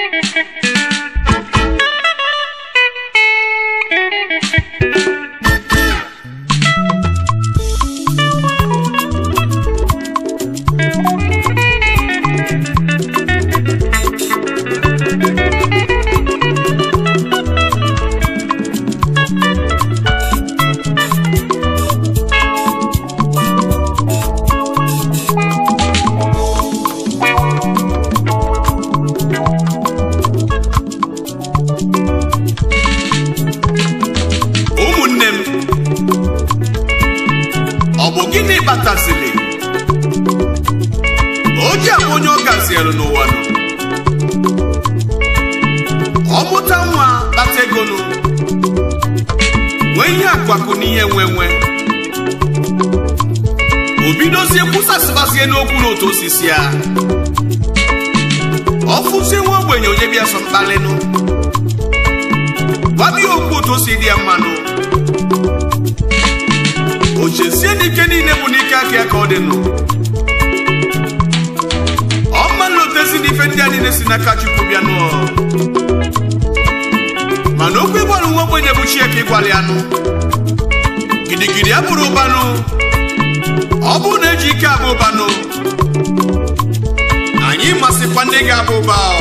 ụmụnne m ọ bụ gịnị kpatasịrị o ji abụ onye ọ gaziere n'ụwa nọ ọ mụta nwa kpata ego nụ nwee ihe akụakụ na ihe nwe nwe o bidozie kwụsasịbazie n'okwu n'otu osisi ya ọ fụzie nwa ogbenye onye bịa sọ mkpalịnụ gwabia okwu otu o si dị ya mmanụ o chezie n'ike niile bụ n'ike aka ya ka ọ dị nụ ọ mma nlotezi n'ife ndị a niile si n'aka chukwu bịa nụọ mana okwu ịgwara nwa ogbenye bụ chi ka ịgwara ya nụ gidigidi ya bụrụ ụbanụ ọ bụrụ na eji ike abụ ụbanụ anyị masịkwa ndị ga-abụ ụba ọ.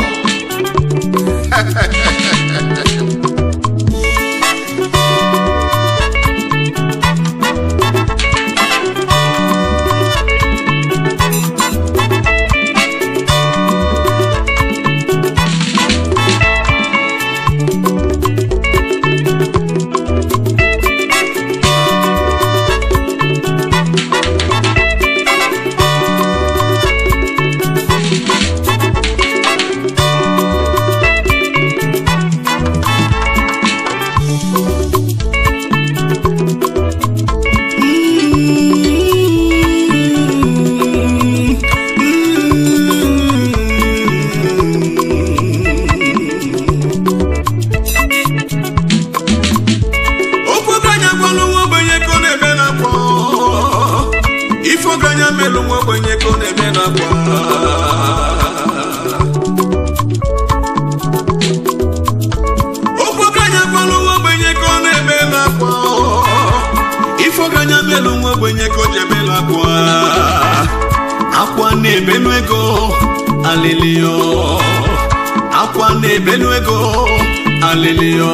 okwu ọganya gwalụ nwa ogbenye ka ọ na-eme n'akwa ife ọganya melụ nwa ogbenye ka ọ na-eme n'akwa okwu ọganya gwalụ nwa ogbenye ka ọ na-eme n'akwa ife ọganya melụ nwa ogbenye ka ọ ji eme n'akwa akwa na-ebelu ego alịlịọ akwa na-ebelu ego alịlịọ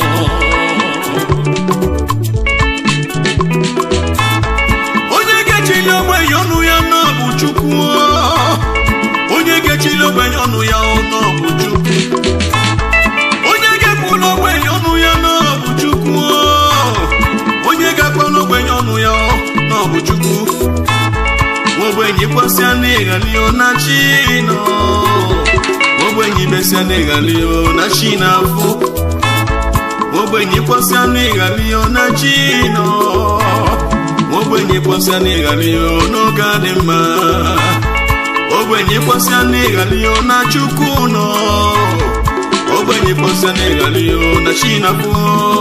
onye ga-echili ogbenye ọnụ ya nọ bụ chukwu onye ga-echili ogbenye ọnụ ya nọ bụ chukwu onye ga-ekwulu ogbenye ọnụ ya nọ bụ chukwu onye ga-akpọrọ ogbenye ọnụ ya nọ bụ chukwu ogbenye kwasịa n'ịghali na chi nọ ogbenye besịa n'ịghali na chi na-afụ ogbenye kwasịa n'ịghali na chi nọ ogbenye kwasịa n'ịghali n'oge adị mma ogbenye kwasịa n'ịghali na chukwu nọ ogbenye kwasịa n'ịghali na chi na-afụ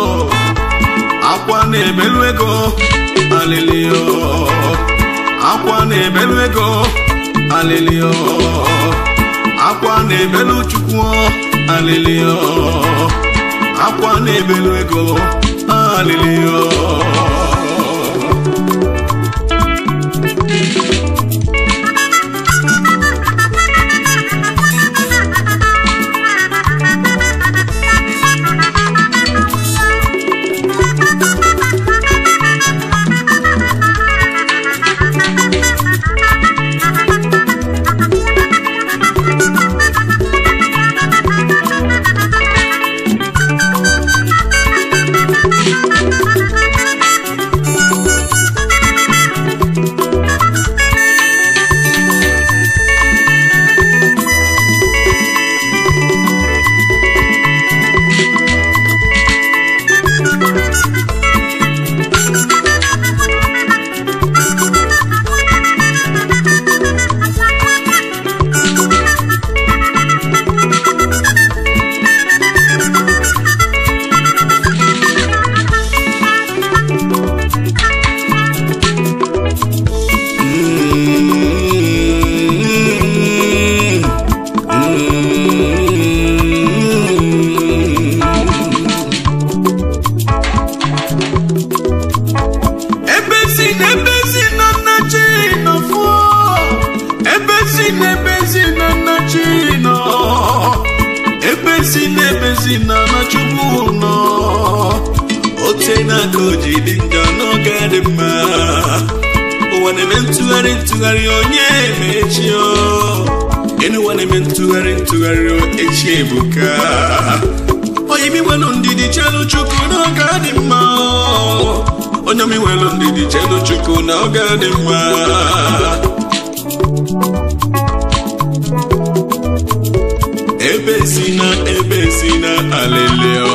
akwa na-ebelu ego alịlịọ akwa na-ebelu ego alịlịọ akwa na-ebelu chukwu alịlịọ akwa na-ebelu ego alịlịọ n'ebe si na nna chi nọ ebe si n'ebe si na na chukwu nọ ote n'aka o ji dị njọ n'oge dị mma ụwa na-eme ntụgharị ntụgharị onye emechi enu ụwa na-eme ntụgharị ntụgharị echi ebuka onye mi nwelu ndidi chelu chukwu n'oge dị mma onye mi nwelu ndidi chelu chukwu n'oge dị mma ebe si na ebe si na aleleo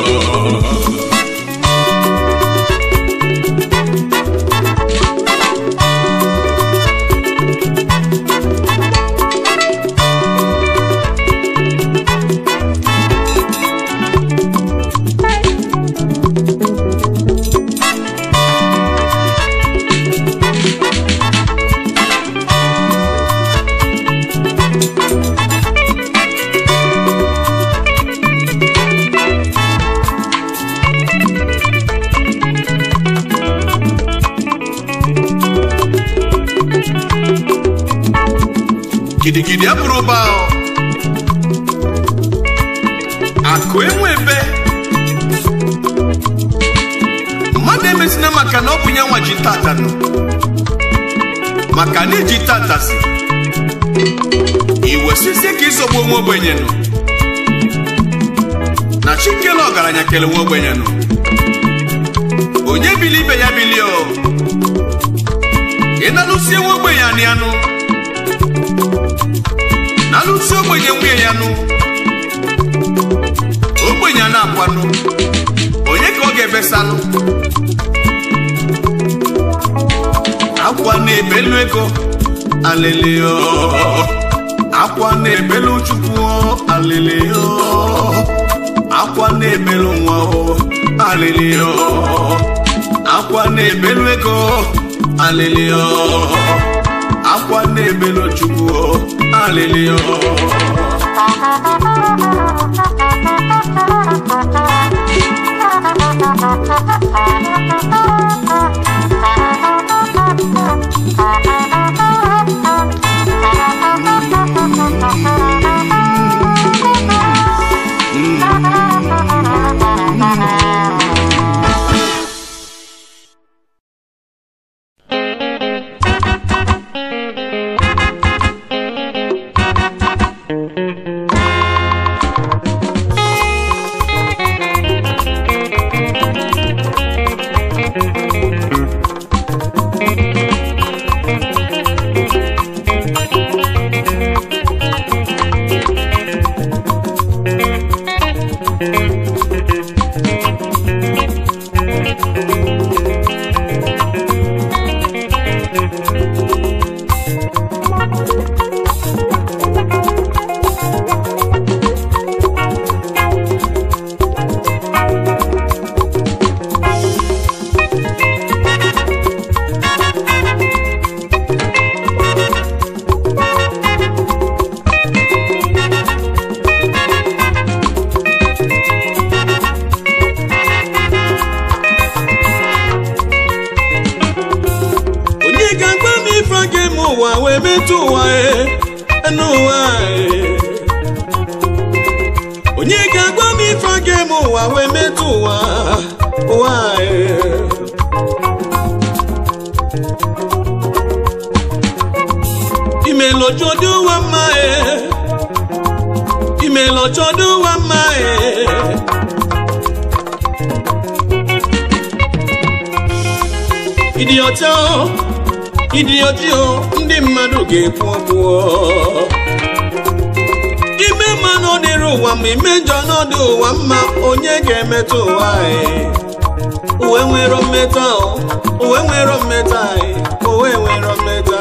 gidigidi abụrụ ụba akụ enwe ebe mmadụ emesina maka na ọ bụ ya nwa ji tata nọ maka na iji tata si iwesisi ka isogbu onwe ogbenye nọ na chikele ọgaranya kele nwa ogbenye nọ onye bili ibe ya bili o ị na-alụsie nwa ogbenye anị anụ n'alụsi ogbenye nwunye ya nụ ogbenye a na-akwanụ onye ka ọ ga-ebesalụ akwa na-ebelu ego aleleo akwa na-ebelu chukwu aleleo akwa na-ebelu nwa aleleo akwa na-ebelu ego aleleo akwa na-ebelu chukwu aleleo onye ga-agba m ife aga eme ụwa wee metụ ụwa e n'ụwa e onye ga-agba m ife aga eme ụwa wee metụ ụwa ụwa e imelọjọdụ ụwa mma e imelọjọdụ ụwa mma e ịdị ọcha o, ịdị ọjị o ndị mmadụ ga-ekwu okwu o. ime mma n'ọdịrị ụwa ma ime njọ n'ọdị ụwa mma onye ga-emetụ ụwa anyị uwe nwere mmeta o, uwe nwere mmeta anyị uwe nwere mmeta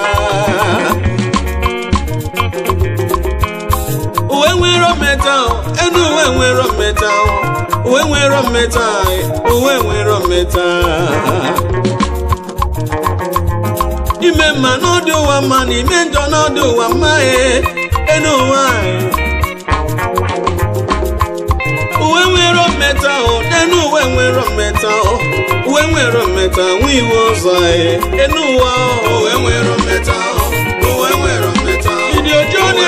uwe nwere mmeta o, enu uwe nwere mmeta o, uwe nwere mmeta anyị uwe nwere mmeta ime mma n'ọdị ụwa mma na ime njọ n'ọdị ụwa mma e enu ụwa anyị uwe nwere mmeta o enu uwe nwere mmeta o uwe nwere mmeta nwa iwe ụzọ e enu ụwa o uwe nwere mmeta o uwe nwere mmeta o ịdị ọjọọ na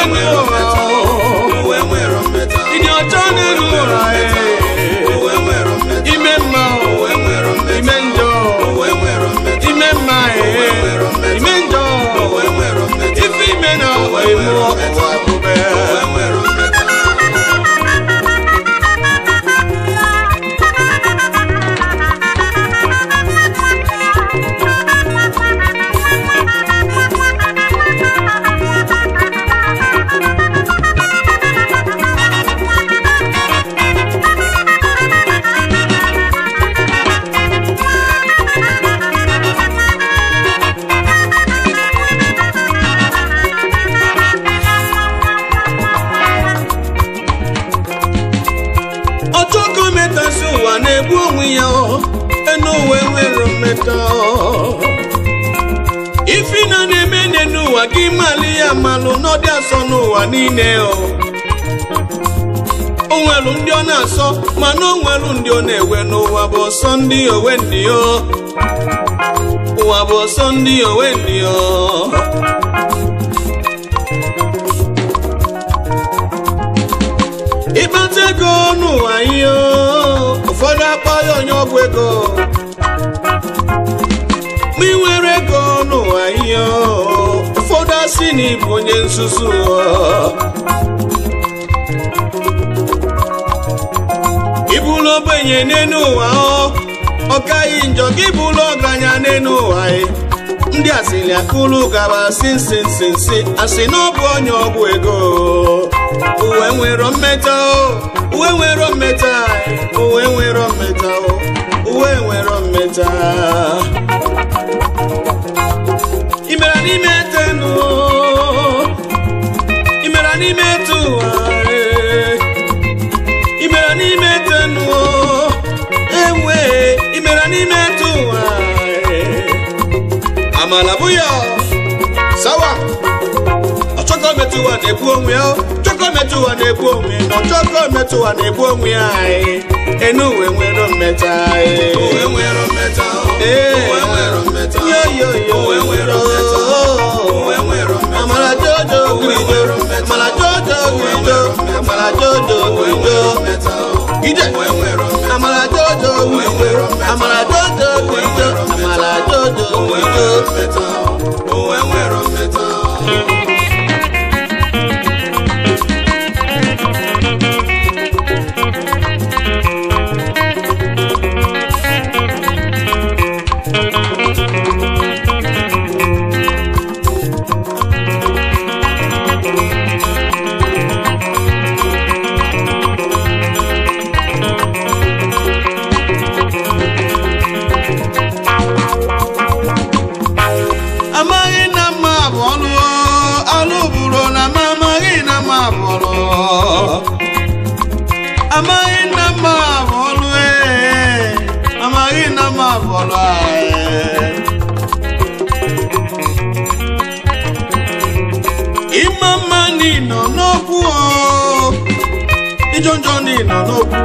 mmụọ ụwa bube ọchọkọ metasi ụwa na-egbu onwe ya ọ, enu uwe nwere mmeta ọ. ifi na na-eme nne n'ụwa gị mali ya malụ n'ọdị asọ n'ụwa niile ọ. o nwelu ndị ọ na-asọ mana o nwelu ndị ọ na-ewe n'ụwa bụ ọsọ ndị owe ndị ọ ụwa bụ ọsọ ndị owe ndị ọ ịkpata ego n'ụwa ihe o, ụfọdụ akpọ ya onye ọgwụ ego ma ị nwere ego n'ụwa ihe o, ụfọdụ asị na ịbụ onye nzuzu o. ịbụla ogbenye n'elu ụwa ọ ọ kaghị njọ gị bụla ọgaranya n'elu ụwa ị. ndị asịrị akụlụ gaba si nsi nsi nsi asị na ọ bụ onye ọgwụ ego uwe nwere mmeta o uwe nwere mmeta uwe nwere mmeta o uwe nwere mmeta imera n'ime tenu imera n'ime tu ụwa eh. imera n'ime tenu ewe imera n'ime tu ụwa eh. amala bụ ya sawa ọchọkọ metụ ụwa na-egbu onwe ya chọkọ metụ ụwa na-egbu onwe ya ọchọkọ metụ ụwa na-egbu onwe ya anyị enu uwe nwere mmeta anyị Ee. yo yo yo amala jojo grijo amala jojo grijo amala jojo grijo ije amala jojo grijo amala jojo grijo amala jojo grijo amaghị na mma bụ ọlụ alụ bụrụ na m amaghị na mma bụ ọlụ amaghị na mma bụ ọlụ ee amaghị na mma bụ ọlụ ee. ịma mma n'ịnọ n'okwu o ịjọ njọ n'ịnọ n'okwu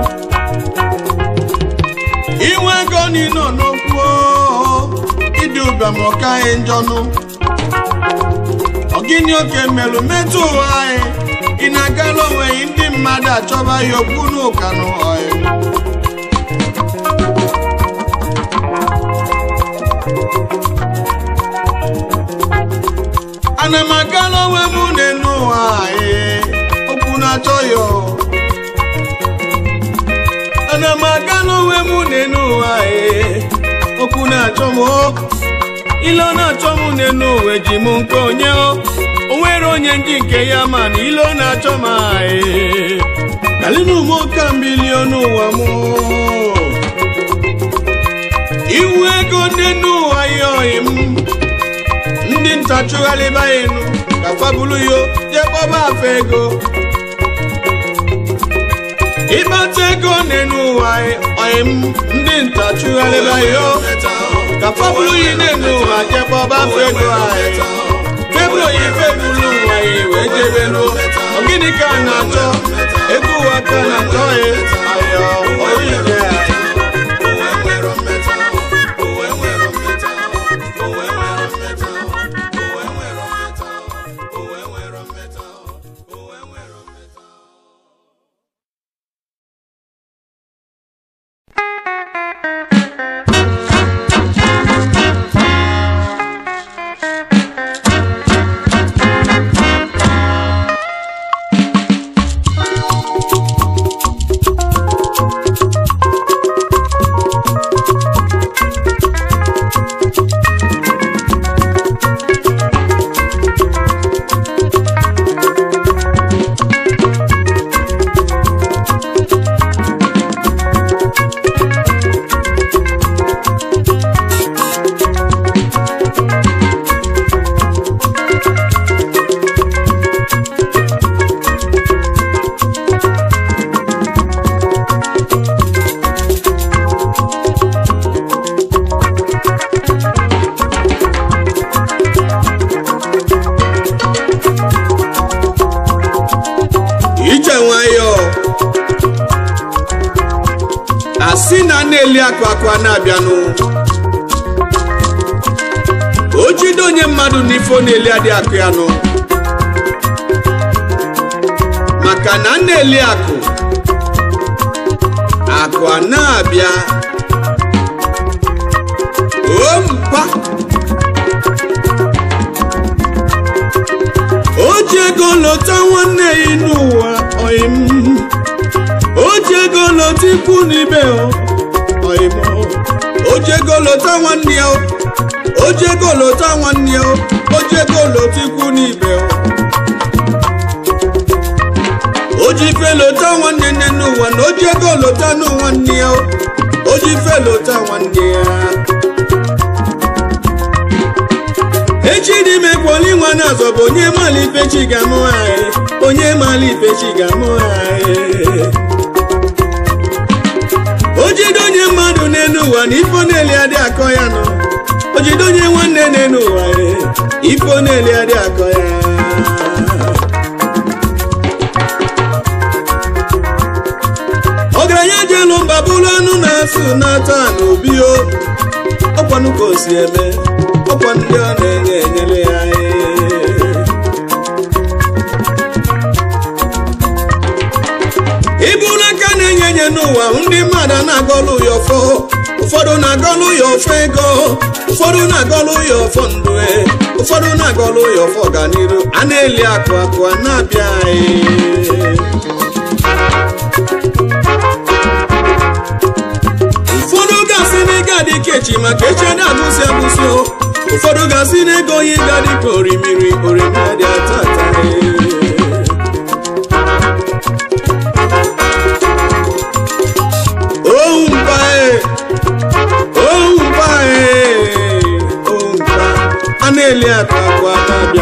inwe ego n'ịnọ n'okwu o ịdị ụbịam ọkaghị njọnụ ọgịnị oke melụ metụ ụwa anyị ị na-agala onwe gị ndị mmadụ achọba ya okwu n'ụka n'ụhọị ana m agala onwe m n'elu ụwa anyị okwu na-achọ ya ana m agala onwe m n'elu ụwa anyị okwu na-achọ m o ile ọ na-achọ m n'elu ụwa ji m nke onye o o nwere onye ndị nke ya ma na ile ọ na-achọ m anyị kalinum ka milion ụwa m iwu ego n'elu ụwa ya oyi m ndị nta chụgharịba ya enu ka fabulu yo jee kpọba afa ego ịkpata ego n'elu ụwa oyi m ndị nta chụgharịba ya o ka fabulu yi n'elu ụwa jee kpọba afa ego anyị febulu yi febulu ụwa ya wee jebe n'o gịnị ka a na-achọ ego ụwa ka a na-achọ ya ayọ oyi je anyị Thank nwayọọ asị na na-eli akụ akụ a na-abịanụ o jide onye mmadụ n'ifo na-eli adị akụ ya nụ maka na na-eli akụ akụ a na-abịa o mpa o ji ego lọta nwanne ya n'ụwa ọyịm o ji ego lọta ikwu n'ibe ọyịm o ji ego lọta nwanne ya o ji ego lọta nwanne ya o ji ego lọta ikwu n'ibe o ji ife lọta nwanne nne n'ụwa na o ji ego lọta nwanne ya o ji ife lọta nwanne ya echi dị ime kwọli nwa na-azọ bụ onye mala ife chi ga-amụ anyị onye mala ife chi ga-amụ anyị o jide onye mmadụ n'elu ụwa na ifo na-eli adị akọ ya nọ o jide onye nwanne n'elu ụwa ifo na-eli adị akọ ya ọgaranya ji elu mba bụrụ anụ na-asụ na-ata n'obi o ọkwanụ ka o si eme ọkwa ndị ọ na-enye enyere ya iburu aka na-enye enye n'ụwa ndị mmadụ na-agọlụ ya ọfọ ụfọdụ na-agọlụ ya ọfọ ego ụfọdụ na-agọlụ ya ọfọ ndụ ụfọdụ na-agọlụ ya ọfọ ọganiru a na-eli akụ akụ a na-abịa anyị ụfọdụ ga-asị na ego adị ka echi maka echi adị abụsị abụsị o ụfọdụ ga-asị na ego onye ga dị ka orimiri orimiri dị ata ata ohu mpa e ohu mpa e ohu mpa a na-eli akụ akụ a na-abịa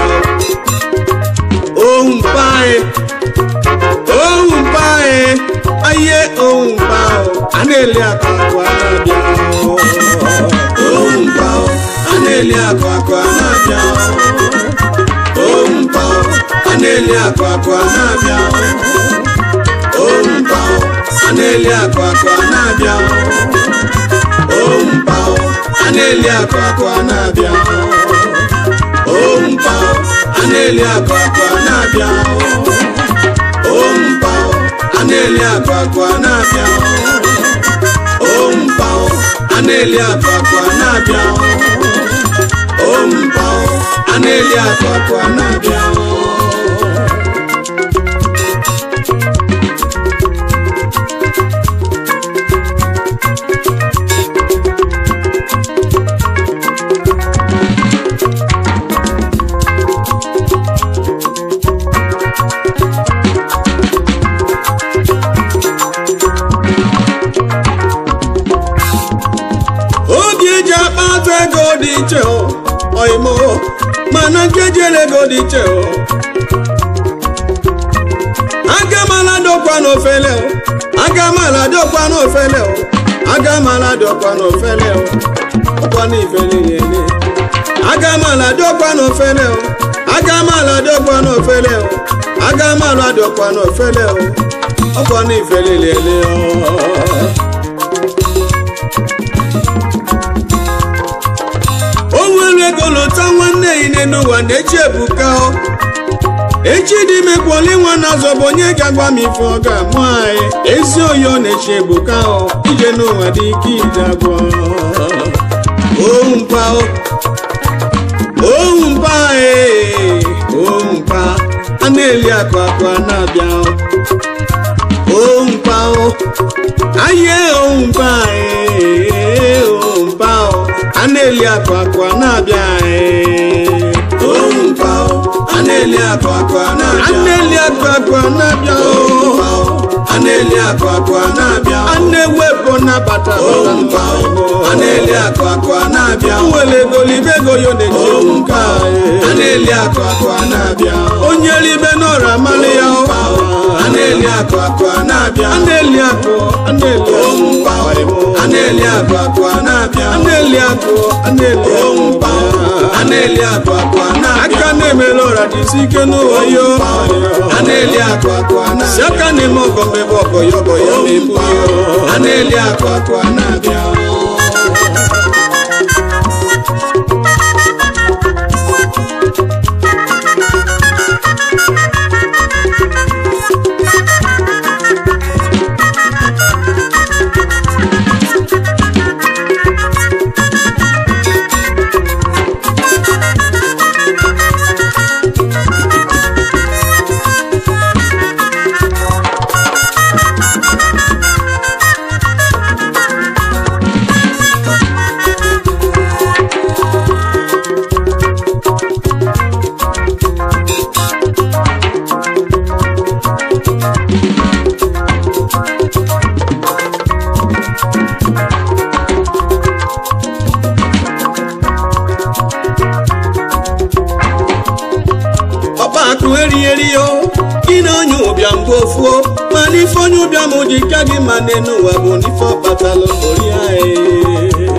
ohu mpa e ohu mpa e aye ohu mpa a na-eli akụ akụ a na-abịa ohu mpa a na-eli akụ akụ a na-abịa ohu mpa a na-eli akụ akụ a na-abịa ohu mpa a na-eli akụ akụ a na-abịa ohu mpa a na-eli akụ akụ a na-abịa ohu mpa a na-eli akụ akụ a na-abịa ohu mpa a na-eli akụ akụ a na-abịa ohu mpa a na-eli akụ akụ a na-abịa ohu mpa a na-eli akụ akụ a na-abịa oge eji akpata ego dị iche oimo mana nkeji ego dị iche agamala dọkwa n'ofele agamala dọkwa n'ofele agamala dọkwa n'ofele ọkwa n'ifele niile agamala dọkwa n'ofele agamala dọkwa n'ofele agamala dọkwa n'ofele ọkwa n'ifele niile o nwere ego lụta nwanne ya n'ụwa na-echi ebuka echi dị ime kwọli nwa na-azọ bụ onye ga-agwa m ife ọ ga-amụ anyị ezi oyi ọ na-echi ebuka ije n'ụwa dị ike ije agwọ ohu mpa ohu mpa ohu mpa a na-eli akụ akụ a na-abịa ohu mpa ahịa ohu mpa ohu mpa a na-eli akụ akụ a na-abịa ohu mpa a na-eli akụ akụ a na-abịa a na-eli akụ akụ a na-abịa a na-eli akụ akụ a na-abịa a na-ewepụ nabata ohu mpa a na-eli akụ akụ a na-abịa nwere ego libe ego yo na-eji ohu mpa a na-eli akụ akụ a na-abịa onye libe n'ọra amalị ya a na-eli akụ akụ a na-abịa a na-eli akụ a na-eli ohu mpa a na-eli akụ akụ a na-abịa a na-eli akụ a na-eli ohu mpa a na-eli akụ akụ a na-abịa aka na-emere ọra dịsi ike n'ụwa yo a na-eli akụ akụ a na-abịa si aka na-eme ọgọ mmebe ọgọ ya ọgọ ya na-ebu ya a na-eli akụ akụ a na-abịa ọkpa akụ erigheri yo gị na onye ụbịam bụ ofuo ma n'ife onye ụbịam dị ka gị ma n'elu ụwa bụ n'ife ọkpatalụ ori anyị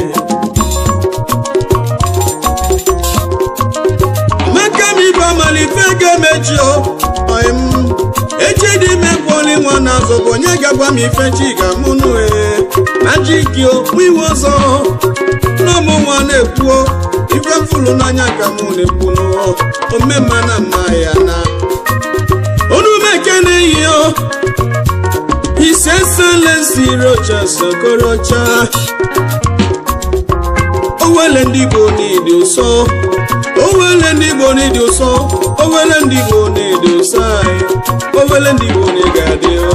maka m ibe amalife ga-emechi o ọyị m echi dị ime kwụọli nwa na-azụ bụ onye ga-agwa m ife chi ga-amụnụ e na ji gị o mụ iwe ọzọ n'ụmụ nwa na-ekwuo ife mfụrụ n'anya ka mụ na-ekwu n'ụọ omemma na mma ya na onumeke na-eyi o ise selensi rocha sokorocha owele ndị igbo n'ịdị ụsọ owele ndị igbo n'ịdị ụsọ owele ndị igbo n'ịdị ụsọ anyị owele ndị igbo n'ịga adị o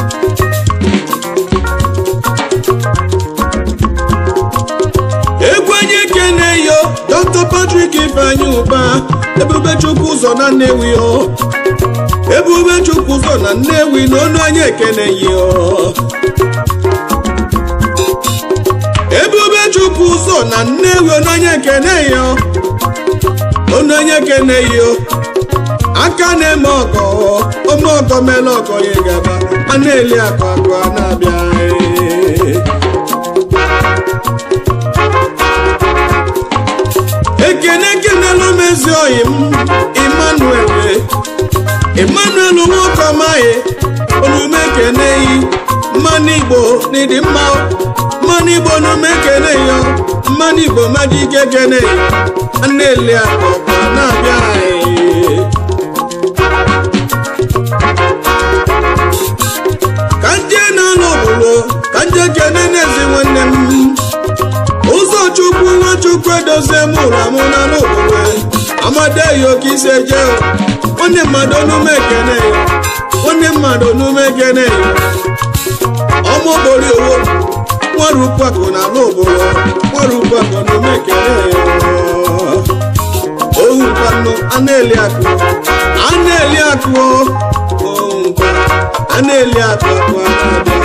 egwu onye kene yo dr patrick ifeanyi ụba ebube chukwu ụzọ na nnewi o ebube chukwu ụzọ na nnewi na onu anyị ekene yo ebube chukwu ụzọ na nnewi onu anyị ekene yo onu anyị ekene yo aka na-eme ọgọ ome ọgọ mele ọgọ ya gaba a na-eli akụ akụ a na-abịa ee. ekene ekenelu m ezi oyi m emmanuel emmanuel nwoke ọmaghị onume ekeneyi mmanụ igbo n'ịdị mma mmanụ igbo onume ekeneyi mmanụ igbo mmadụ ike keneyi na-eli akpọkọ na-abịa anyị ka nje na-alụ obodo ka nje kene n'ezi nwanne m ụzọ chukwu nwachukwu edozie m ụra mụ na n'obodo amadeghị oke isi eje nwanne mmadụ onume ekene ya nwanne mmadụ onume ekene ya ọmụgbori owo nwere ukwakụ na ala obodo nwere ukwakụ onume ekene ya ohu nkwanụ a na-eli akụ a na-eli akụ ohu nkwa a na-eli akụ akụ a na-abịa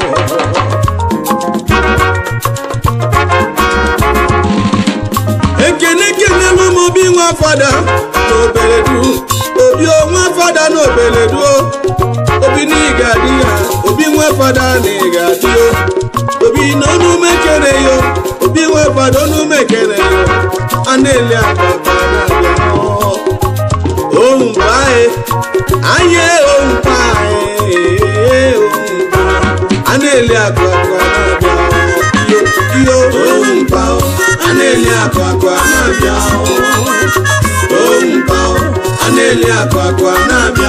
ekene kenelu m obi nwa fada na obeledu obi nwa fada na obeledu obi na ịga adị ya obi nwa fada na ịga adị yo obi na onume kere yo obi nwa fada onume kere yo a na-eli akpakpa na-abịa ohu mgbe anyị anyị ohu mkpa anyị ohu mkpa a na-eli akpakpa na-abịa yo yo ohu mkpa a na-eli akụ akụ a na-abịa ompa a na-eli akụ akụ a na-abịa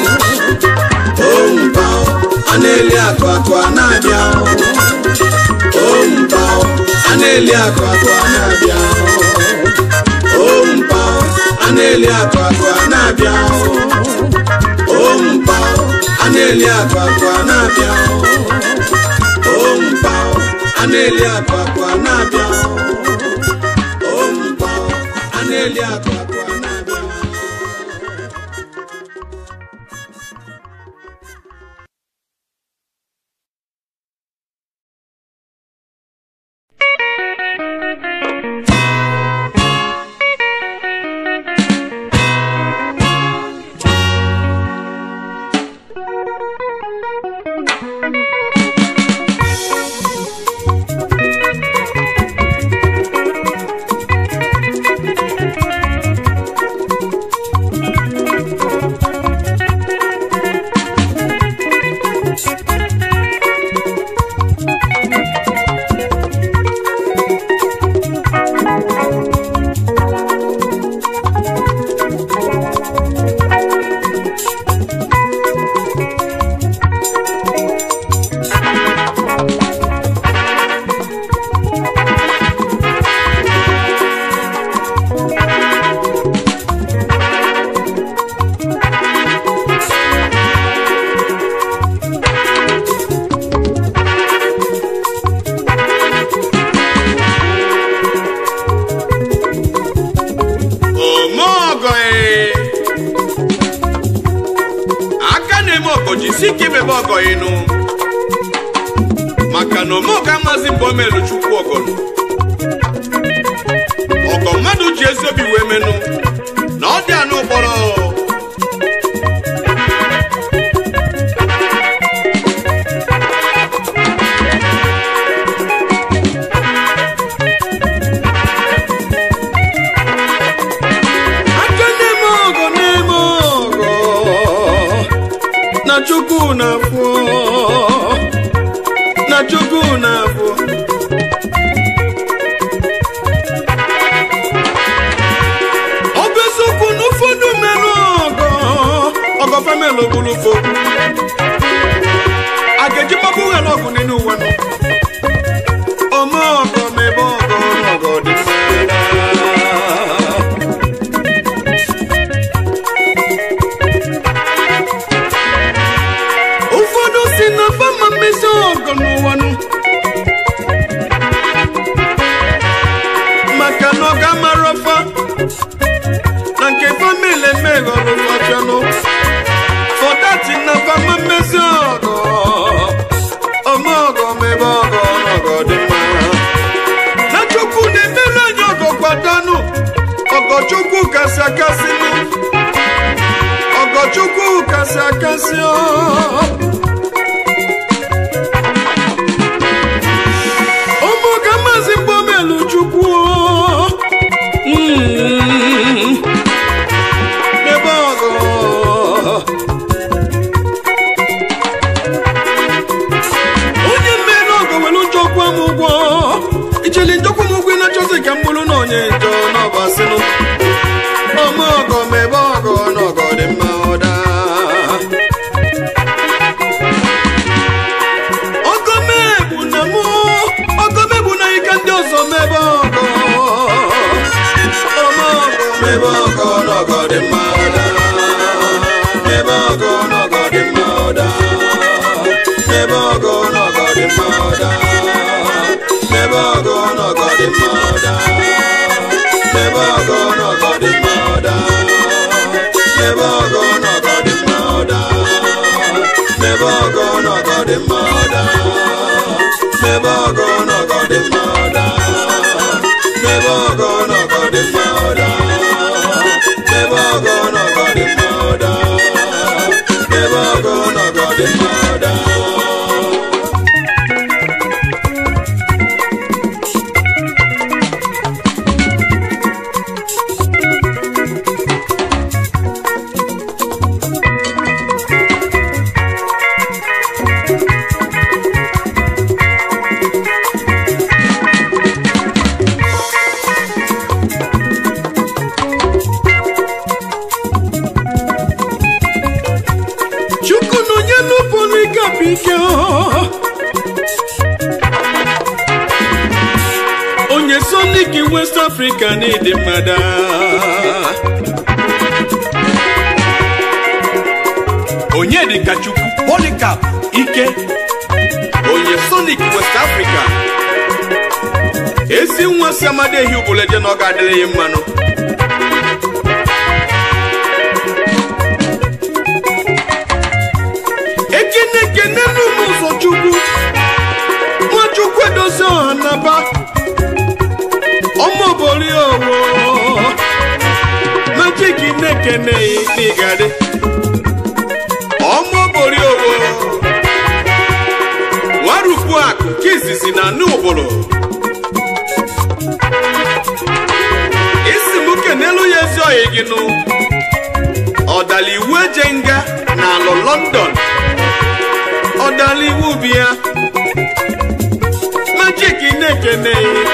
ompa a na-eli akụ akụ a na-abịa ompa a na-eli akụ akụ a na-abịa ompa a na-eli akụ akụ a na-abịa ompa a na-eli akụ akụ a na-abịa ompa a na-eli akụ akụ a na-abịa ompa a na-eli akụ akụ a na-abịa jisi ike imebe ọgọ ịnụ maka na omeọga maazị mbomelu chukwu ọgọnụ ọgọ mmadụ ji ezi obi wee menụ na ọ dị anụ kpọrọ aka na-eme ọgọ na-eme ọgọ na chukwu na-afụ na chukwu na-afụ ọ bụ eziokwu na ụfọdụ merụ ọgọ ọgọ famịlị ogburu fo a ga-eji mgbapụ ghara ọgụ n'elu ụwa nọ ome ọgọ mebe ọgọ n'ọgọ dị mma ụfọdụ si na fama mmezi ọgọ n'ụwa nụ maka na ọ ga-amara ọfa na nke famili emeghọrọ ụfọdụ fọdati na fama mmezi ọgọ ọma ọgọ mebe ọgọ n'ọgọ dị mma na chukwu na-emere anyị ọgọ kwadanụ ọgọ chukwu kasị akasị nụ ọgọ chukwu kasị akasị ọ ụmụ ka maazị mgbomelu chukwu Mm. ebe ọgọ onye mmeri ọgọ were njọkwa m ụgwọ ijeli njọkwa m ụgwọ ị na-achọzi ka m bụrụ na onye njọ n'ọbasịnụ ọma ọgọ ma ebe ọgọ n'ọgọ dị mma ọda ọgọmegbu na mụ ọgọmegbu na ike ndị ọzọ mebe ọgọ ọma ọgọ mebe ọgọ n'ọgọ dị mma ọda mebe ọgọ n'ọgọ dị mma ọda mebe ọgọ n'ọgọ dị mma ọda mebe ọgọ n'ọgọ dị mma ọda mebe ọgọ n'ọgọ dị mma ọda mebe ọgọ n'ọgọ dị mma ọda mebe ọgọ n'ọgọ dị mma ọda mebe ọgọ n'ọgọ dị mma ọda mebe ọgọ n'ọgọ dị mma ọda mebe ọgọ n'ọgọ dị mma ọda mebe ọgọ n'ọgọ dị mma ọda chukwu na onye n'ụbọrụ ike bụ ike onye sonic west africa na-ede mmada onye dịka chukwu polikap ike onye sonic west africa ezi nwa si amadehi ụbụleje na ọ ga-adịrị ya mmanụ ekene ekene n'ụmụ ụzọ chukwu nwachukwu edozi ọha naba ọmụbori owo majik na-ekene n'igadi ọmụbori owo nwarukwu akụ nke izizi na anụ ụbụrụ isi m kenelu ya ezi oyi gị nụ ọdala iwu eje nga na alụ london ọdala iwu bi ya majik na-ekene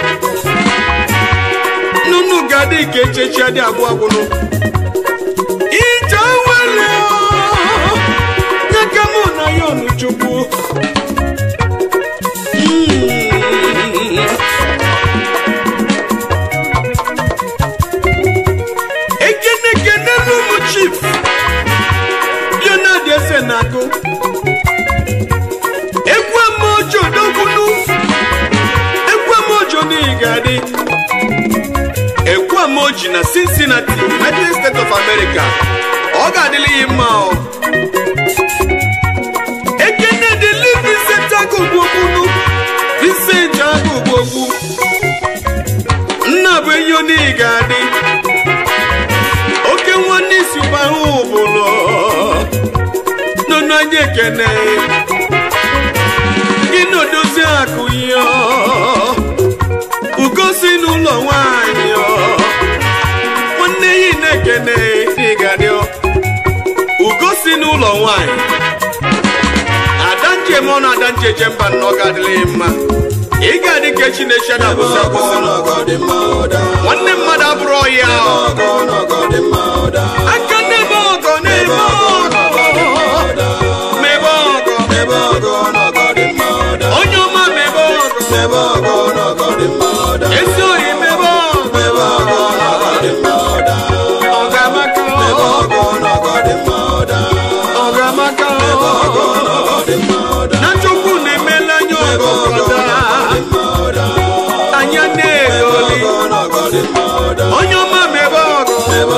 nunu gadi ka echechi adị abụọ abụrụ ije wele nyeka mụ na ya ọnụ chukwu Mm. ekene ekene n'ụmụ chief leonard eze na-agụ egwu amaojo dogbunu egwu amaojo n'ihi ga-adị egwu amaoji na cincinnati united states of america ọ ga-adịla ya mma ọ ga-adị oke nwanne isi gbahụ ụbụlụ nụnụ anyị ekene gị na odozi akụ ihe ugosi n'ụlọ nwanyị nwanne yi na-ekene ịgadị ugosi n'ụlọ nwanyị adanje m ọ na adanje je mba nnọọ ga-adịrị mma ị ga-adị ka chineke na abụsị akwụsị nwanne mmadụ abụrụ ọhịa aka n'ebe ọgọ n'ebe ọgọ mebe ọgọ onye ọma mebe ọgọ ezi ohi mebe ọgọ ọgamaka ọgamaka na chukwu na-emela anya ọgọgọda anya na-egoli onye ọma mebe ọgọ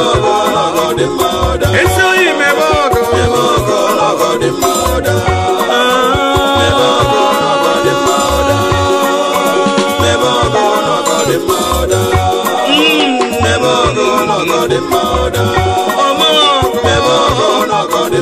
ezi ohi mebe ọgọ ọma ọgọ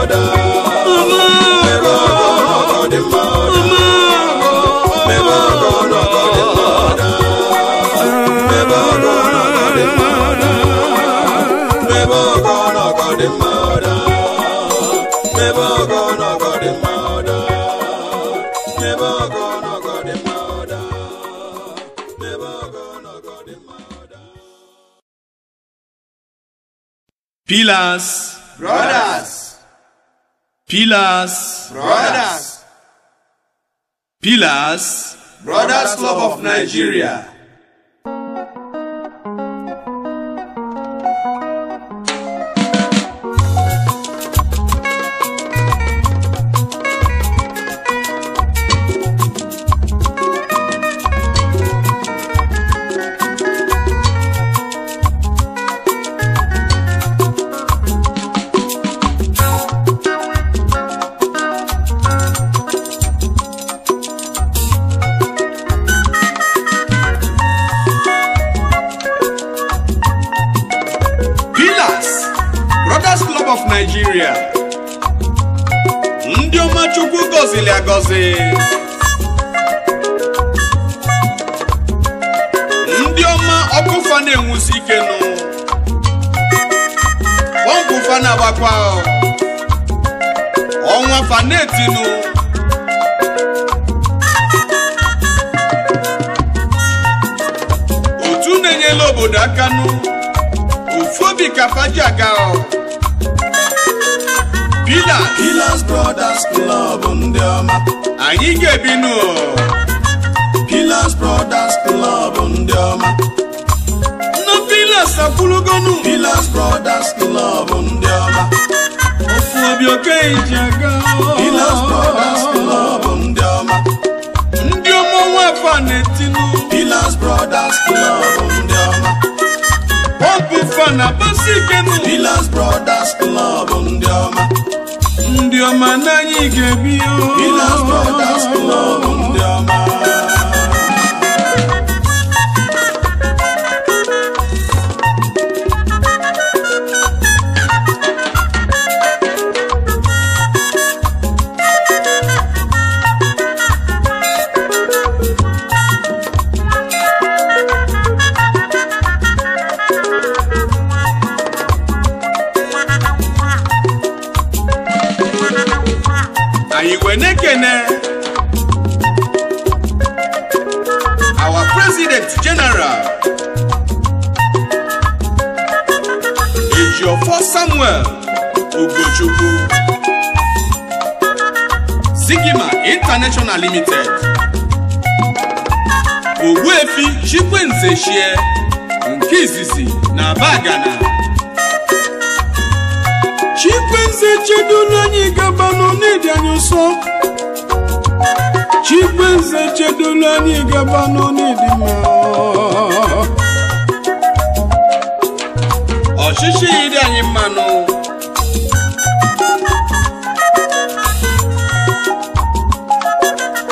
Pillars, Brothers, pillars, brothers, pillars. Brothers Club of Nigeria. Pillars, Brothers Club of Nigeria. Ndị ọma Chukwu gọziri agọzi. Ndị ọma ọkụfa na-enwusi ike nụ. Pọmpụ fa na-agbakwa. Ọnwa fa na-etinu. Otu na-enyela obodo aka nụ. ofu obi ka faji aga ọ pila Pillars Brothers Club ndị ọma. anyị ga-ebinu ọ. Pillars Brothers Club ndị ọma. nna pilas akwụlugonu Pillars Brothers Club ndị ọma. ofu obi oke iji aga ọ. Pillars Brothers Club ndị ọma. ndị ọmụ nwa afa na-etinu Pillars Brothers Club ndị ọma. pọmpụ fa na basi ikenu Pillars Brothers Club ndị ọma. ndị ọma n'anyị ga-ebi ọ. Pillars Brothers Club ndị ọma. anyị wee na-ekene our president general ejiofọ samuel ugochukwu sigima international limited ogbuefi chikwenze shie nke izizi na bagana chikwenze chedolu anyị gabanụ n'ịdị anyị ụsọ chikwenze chedolu anyị gabanụ n'ịdị mma ọchịchị ịdị anyị mmanụ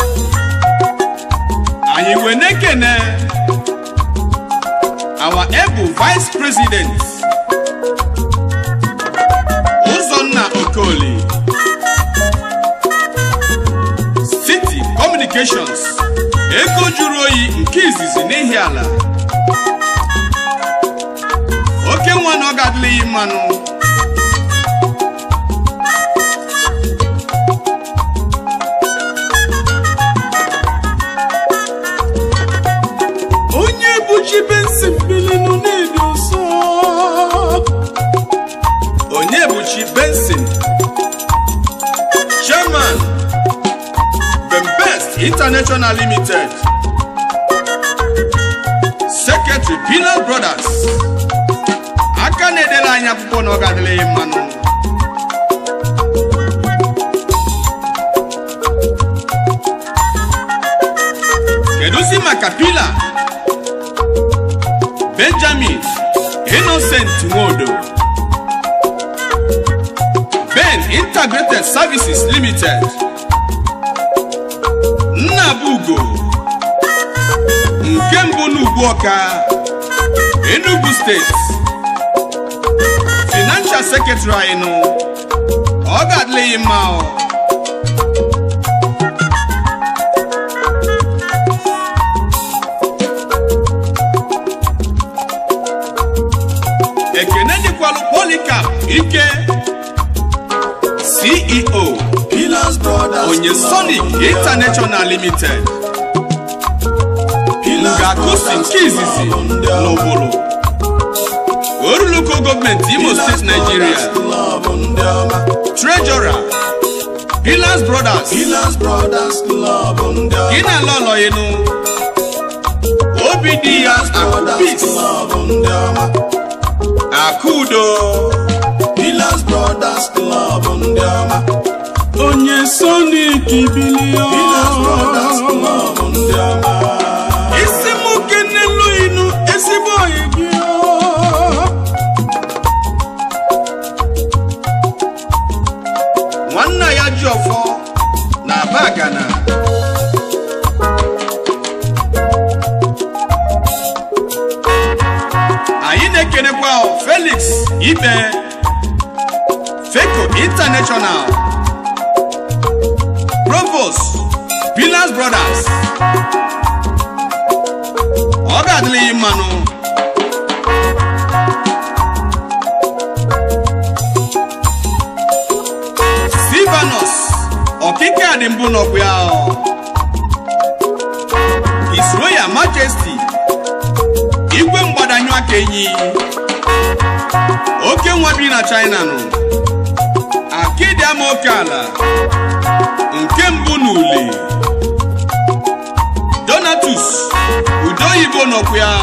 anyị wee na-ekene our vice president ụzọnna okoli city communications ego juru oyi nke izizi n'ihi ala oke nwa na ọ ga-adịlịghị mmanụ onye bụchi bensi mbilinu na-edo nsọ onye bụchi benson chairman bembest international limited secretary pinal brothers aka na-edere anyị akwụkwọ na ọ ga-adịrịghị mmanụ kedụzi maka pila benjamin innocent nwodo ben integrated services limited nnabugo nke mbụ n'ugbu ọka enugu steeti financial secretary anyị nụ ọ ga-adịlịghị mma ọ ekene dịkwalụ polikap ike ceo Pillars Brothers onye sonic international limited ga-akụsi nke izizi n'ụbụrụ oruluko gọọmenti imo steeti naijiria Club ndị ọma treasurer pillars brothers Pillars Brothers Club ndị ọma gị na lọlọinu obi dị ya akụ Brothers peace Club ndị ọma akụ udo Pillars Brothers Club ndị ọma onye sonik bilio Pillars Brothers Club ndị ọma isi m kenelu inu ezigbo oyi gị nwanna ya ji ọfọ na bagana anyị na-ekenekwa felix ibe feco international provost pillars brothers ọ ga-adịrịghị mmanụ silvanus ọkịka dị mbụ n'ọkụ ya his royal majesty igwe mgbadanyụ aka enyi oke nwa bi na china nụ akịdị ama oke ala nke mbụ n'ule donatus udo oyibo n'ọkụ ya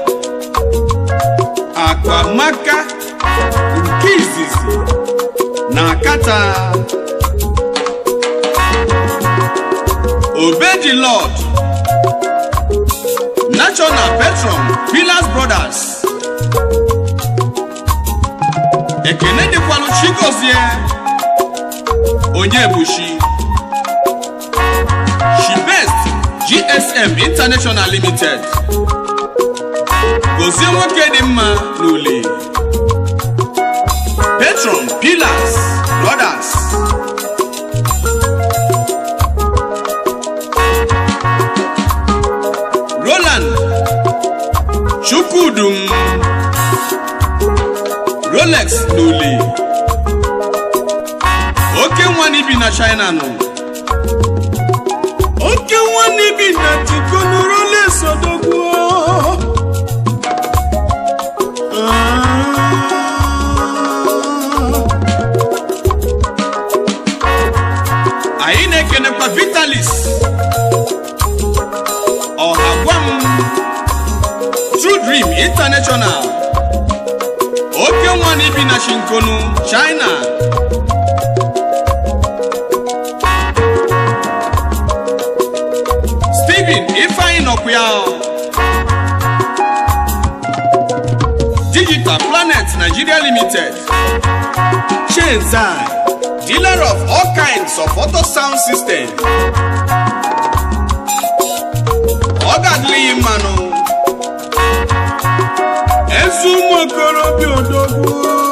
akpamaka nke izizi na akata obedi lord national patron pillars brothers ekene dịkwalụ chigozie onye bushi shibest gsm international limited gozie nwoke dị mma n'ule patron pillars brothers roland chukwudum rolex n'ule oke nwa n'ibi na china nọ oke nwanne bi na tikonurole sodogwu anyị na-ekenekwa vitalis ọha gwa m true dream international oke nwa na ibi na shinkonu china steven ifeanyi nọkwa ya digital planet nigeria limited chenzai dealer of all kinds of auto sound system ọ ga-adịrị mmanụ ezi ụmụ okorobịa odogwu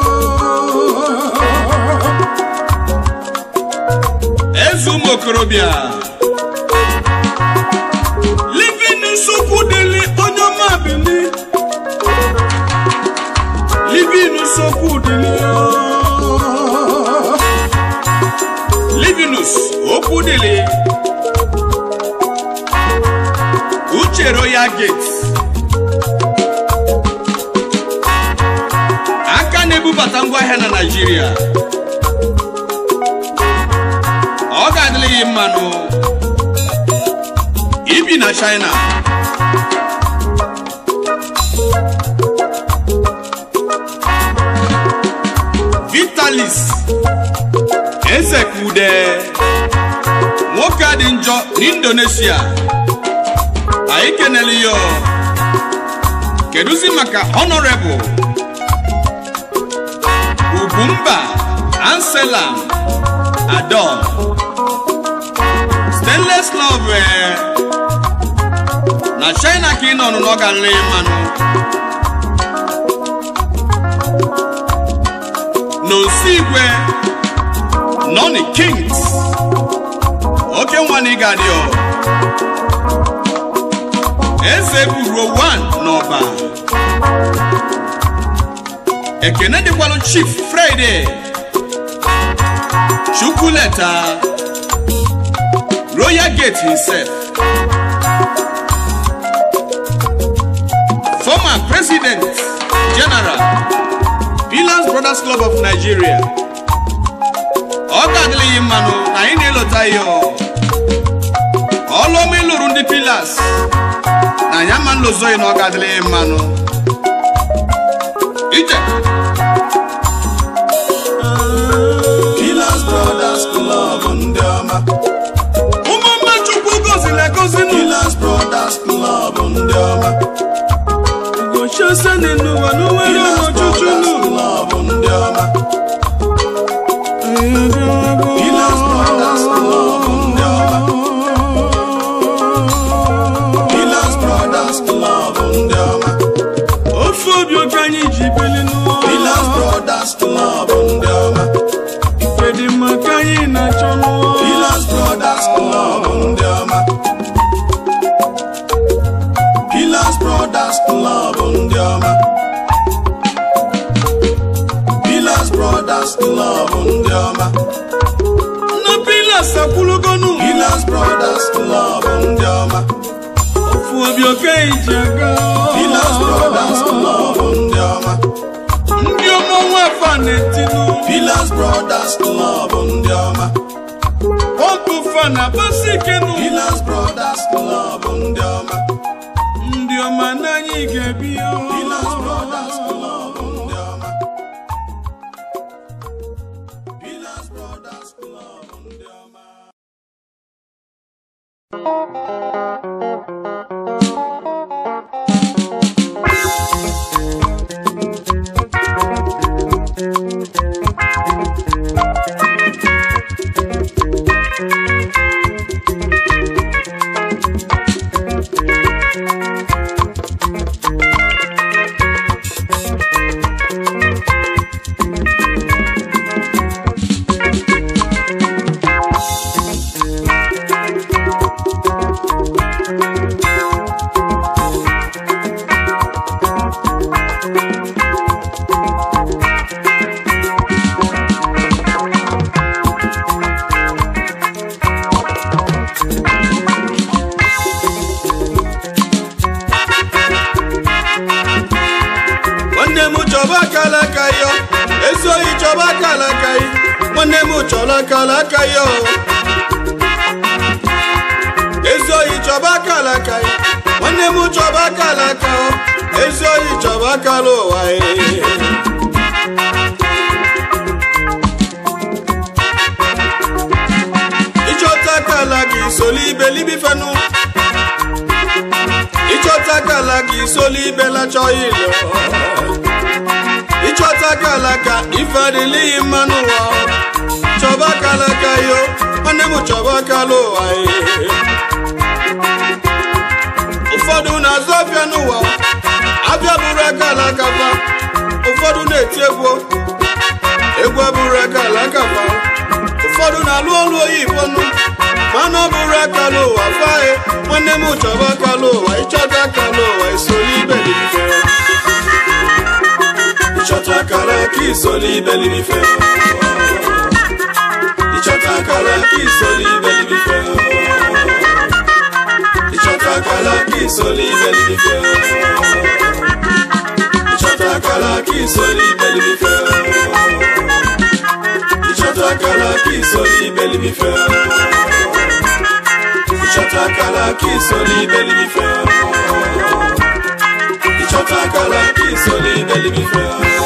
eze ụmụ okorobịa livin nsukwu dịlị onye ọma bili livin nsukwu dịlị livinus okwu dịlị uche royal gate aka na-ebubata ngwaahịa na naijiria ọ ga-adịrịghị mmanụ ibi na china vitalis ezekude nwoke a dị njọ n'indonesia anyị kenele ya kedụzi maka honorable ugwumba anselam adon stainless love eh, na china ka ị nọ nụ n'ọ ga-alị mmanụ n'osi igwe nọni kings oke nwa na ị ga-adị ọ eze buruo 1 n'ọba ekene dịkwalụ chief friday chukwuleta royal gate himself former president general pillars brothers club of nigeria ọ ga-adịlịghị mmanụ na anyị na-elota ya ọlụọma ịlụrụ ndị pillars na anyị ama nlozoghị na ọ ga-adịlịghị mmanụ ije Pillars Brothers Club ndị ọma ụmụmma chukwu goziri egozi Pillars Brothers Club ndị ọma n'ugochiose n'ụwa n'onwere Pillars ọchụchụ Brothers nụ Club ndị ọma Pillars Brothers Club ndị ọma Pillars Brothers Club ndị ọma ofe obi oke anyị ji bili n'ụwa Pillars Brothers Club ndị ọma ife dị mma ka anyị na-achọ n'ụwa Pillars Brothers Club ndị ọma Pillars Brothers Club ndị ọma Pillars Brothers Club ndị ọma na pilas akwụlụgonu Pillars Brothers Club ndị ọma ofu obi oke anyị ji aga Pillars Brothers Club ndị ọma ndị ọma nwa afa na-etinu Pillars Brothers Club ndị ọma ọkụ fa na basikenu Pillars Brothers Club ndị ọma ndị ọma n'anyị ga-ebi Pillars Brothers Club ndị ọma Pillars Brothers Club ndị ọma nwanne m chọba akala aka ya ezi oyi chọba akala aka ya nwanne m chọrọ akala aka ya ezi oyi chọba akala aka ya nwanne m chọba akala aka ya ezi oyi chọba akala ụwa ya ịchọta akala gị soli ibelibi fenu ịchọta akala gị soli ibelacha ilo ịchọta akala ka ife adịlịghị mma n'ụwa chọba akala ka yo nwanne m chọba akala ụwa ye. ụfọdụ na-azụ afịa n'ụwa afịa bụrụ akala kafa ụfọdụ na-eti egwu egwu abụrụ aka ala kafa ụfọdụ na-alụ ọlụ oyibo nụ mana ọ bụrụ akala ụwa fae nwanne m chọba akala ụwa ịchọta akala ụwa isoli ibelife ịchọta akala ka isoli ibelife ịchọta akala ka isoli ibelife ịchọta akala ka isoli ibelife ịchọta akala ka isoli ibelife ịchọta akala ka isoli ibelife ịchọta akala ka isoli ibelife ịchọta akala ka isoli ibelife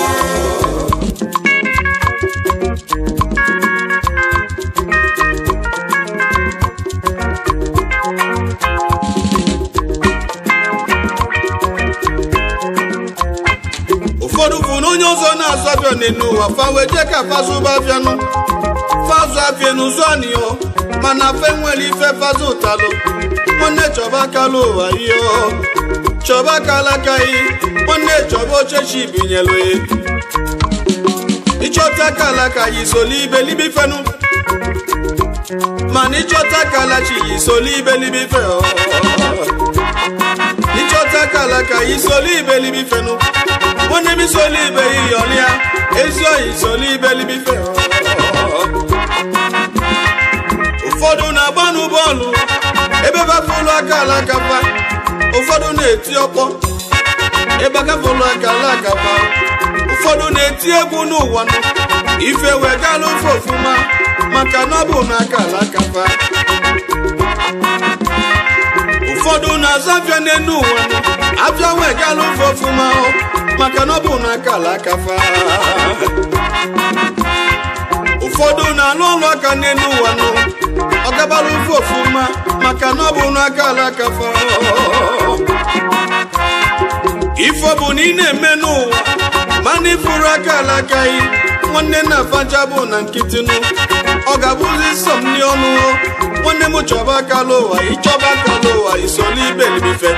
ụfọdụ bụ na onye ọzọ na-azụ abịa n'enu ụwa fa wee jee ka fazụba abịanụ fazụ abịanụ zụanio mana fe nwere ife fazụ ụtalụ nwanne chọba akala ụwa ihe chọba akala akaghị nwanne chọba ochechi binyelu ya ịchọta akala ka yi soli ibelibi fenụ mana ịchọta akala chi yi soli ibelibi fe ịchọta akala ka yi soli ibelibi fenụ nwanne m isoli ibe iyọlịa ezi oyi soli ibelibi fe ụfọdụ na-agbanụ bọọlụ ebe bafụlụ akala akapa ụfọdụ na-eti ọkpọ ebe agafụlụ akala akapa ụfọdụ na-eti egwu n'ụwa nụ ife wegalụ ofe ofuma maka na ọ bụ na akala akapa ụfọdụ na-azụ afịa n'enu ụwa nụ afịa wegalụ ofe ofuma maka na ọ bụ na akala akapa ụfọdụ na-alụ ọlụ aka n'elu ụwa nụ ọ gabara ofe ofuma maka na ọ bụ n'aka ala kafa ifo bụ na ị na-eme n'ụwa mana ịfụrụ aka ala akaghị nwanne na afaja bụ na nkịtị nụ ọ ga-abụzi sọ m ndị ọnụ nwanne m chọba akala ụwa ịchọba akala ụwa isoli ibelibife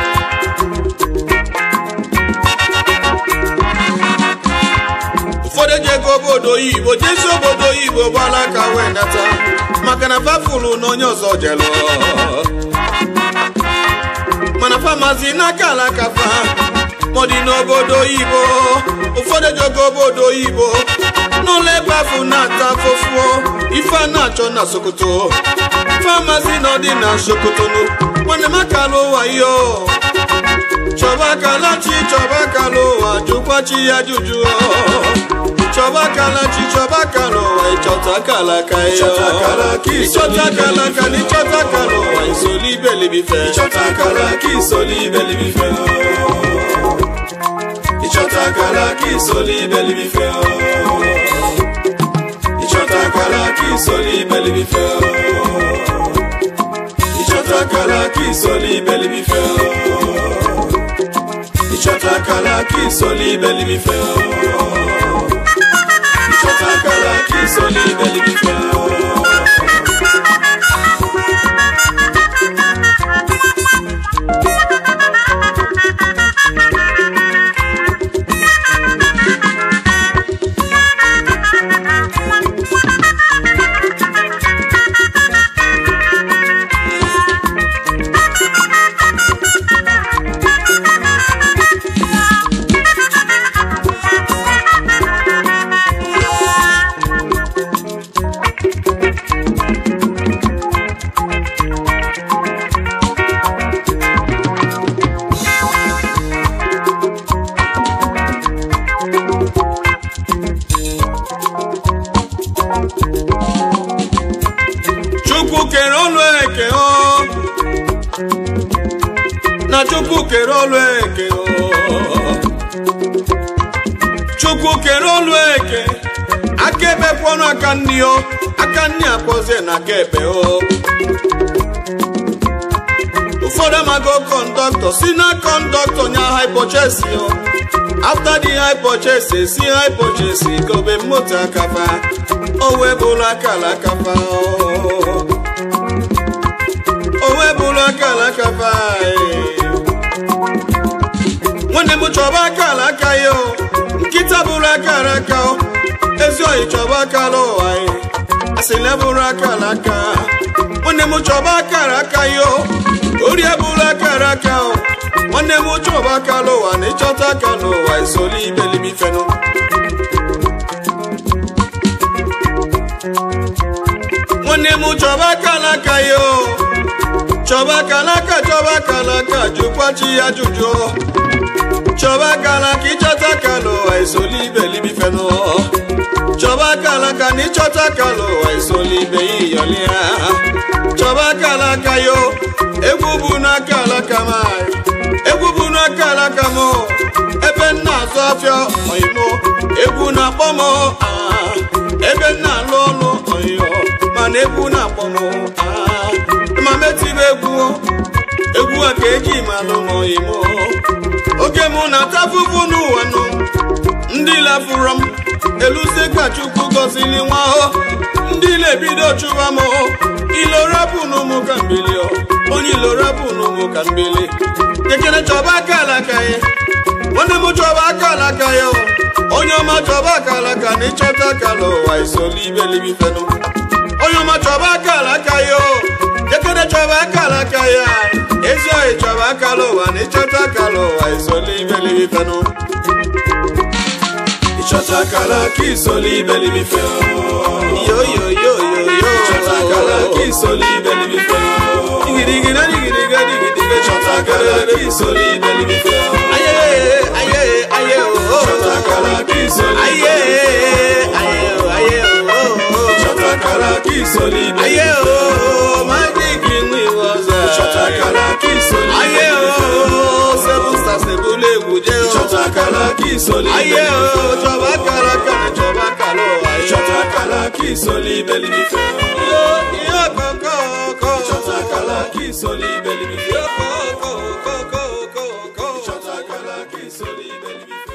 ụfọdụ eji ego obodo oyibo jezi obodo oyibo gbala aka wee nata maka na fafụlụ na onye ọzọ jelụ mana famazi n'aka alaka fa mọdị n'obodo oyibo ụfọdụ eji ego obodo oyibo n'ụlọ ebe afụ na-ata afụfụo ife a na-achọ na sokoto famazi na ọdị na sokoto nwanne m akala ụwa yo chọba akala chi chọba akala ụwa jụkwa chi ya jụjụ chọba akala chi chọba akala ụwa ịchọta akala aka ya Ịchọta akala ka ịchọta akala aka na ịchọta akala ụwa isoli ibelibife Ịchọta akala ka isoli ibelibife Ịchọta akala ka isoli ibelibife Ịchọta akala ka isoli ibelibife Ịchọta akala ka isoli ibelibife Ịchọta akala ka isoli ibelibife Ịchọta akala ka isoli ibelibife chukwu kere ọlụ eke o na chukwu kere ọlụ eke o chukwu kere ọlụ eke aka ebe kwọnụ aka nni o aka nni akpọzie na aka ebe o ụfọdụ amago kọndọktọ si na kọndọktọ nya hypochesi o after the hypochesi si hypochesi gobe moto akafa o wee bụrụ akala akafa o o wee bụrụ akala akafa e. nwanne m chọba akala aka ya o nkịta bụrụ akara aka o ezi oyi chọba aka n'ụwa anyị asịla bụrụ akara aka nwanne m chọba akara aka yo ori bụrụ akara aka o nwanne m chọba aka n'ụwa na ịchọta aka n'ụwa isoli ibelimifenụ nwanne m chọba aka n'aka yo chọba aka n'aka chọba aka n'aka jụkwa chi ya jụjụ chọba aka n'aka ịchọta aka n'ụwa isoli ibelimifenụ chọba aka n'aka na ịchọta aka n'ụwa isoli ibe ya iyọli ya chọba aka n'aka yo egwu bụ n'aka alaka m anyị. egwu bụ n'aka alaka m ebe m na-azụ afịa oyimo egwu na-akpọ m ah, ebe m na-alụ ọlụ oyo mana egwu na-akpọ m ah, ma metibe egwu egwu a ka eji malụ m oyimo oge mụ na-ata afụfụ n'ụwa nụ ndị lafụrụ m eluzie ka chukwu gọzili nwa o ndị na-ebido chụba m o ilorapụ n'ụmụ ka mbili o onye ilorapụ n'ụmụ ka mbili kekere chọba aka alaka ya nwanne m chọba aka alaka ya o onye ọma chọba aka alaka na ịchọta aka n'ụwa isoli ibelibifenụ onye ọma chọba aka alaka ya o kekere chọba aka alaka ya ezi oyi chọba aka n'ụwa na ịchọta aka n'ụwa isoli ibelibifenụ Ịchọta akara aka isoli ibelimife yo yo yo yo yo Ịchọta akara aka isoli ibelimife digirigira digiriga digidiga Ịchọta akara aka isoli ibelimife aye aye aye o Ịchọta akara aka isoli aye aye o aye o Ịchọta akara aka isoli aye ibelimife o magic ni waza Ịchọta akara aka isoli aye o seven stars ebule egwuje o Ịchọta akara aka isoli aye o chọba kara kara chọba kara o aye Ịchọta akara aka isoli ibelimife yo yo koko koko Ịchọta akara aka isoli ibelimife yo koko koko koko Ịchọta akara aka isoli ibelimife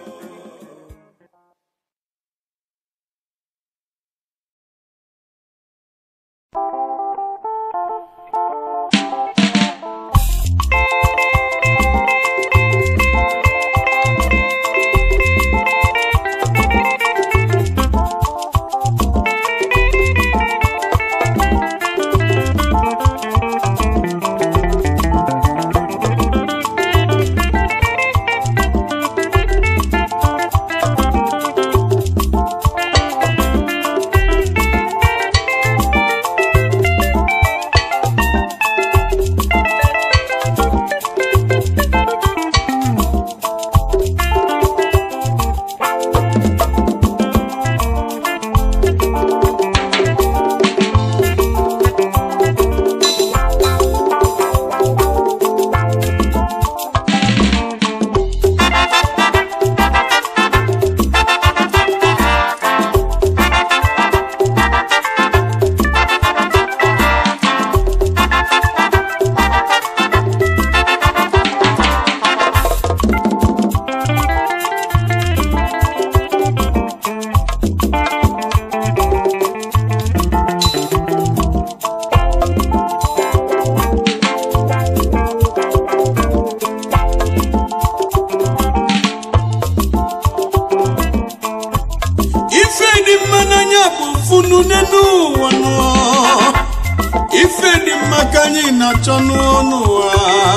ife dị mma n'anya bụ funu n'elu ụwa nụọ ife dị mma ka anyị na-achọ n'ọnụ ụwa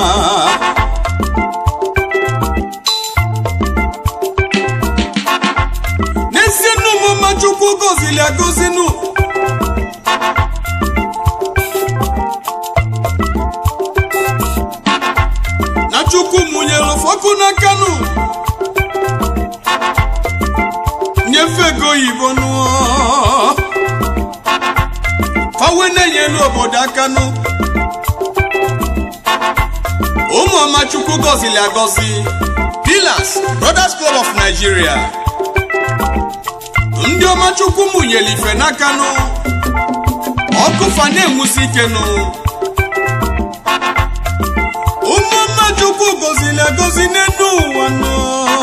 n'ezie n'ụmụma chukwu gozili agozinu na chukwu mụnyere ụfọkụ n'akanụ nyefe ego oyibo nụọ fawe na-enyelu obodo aka nụ ụmụ ọma chukwu gọzili agọzi pillars brothers club of nigeria ndị ọma chukwu mụnyere ife n'aka nụ ọkụ fa na-enwusi ike nụ ụmụ ọma chukwu gọzili agọzi n'elu ụwa nụ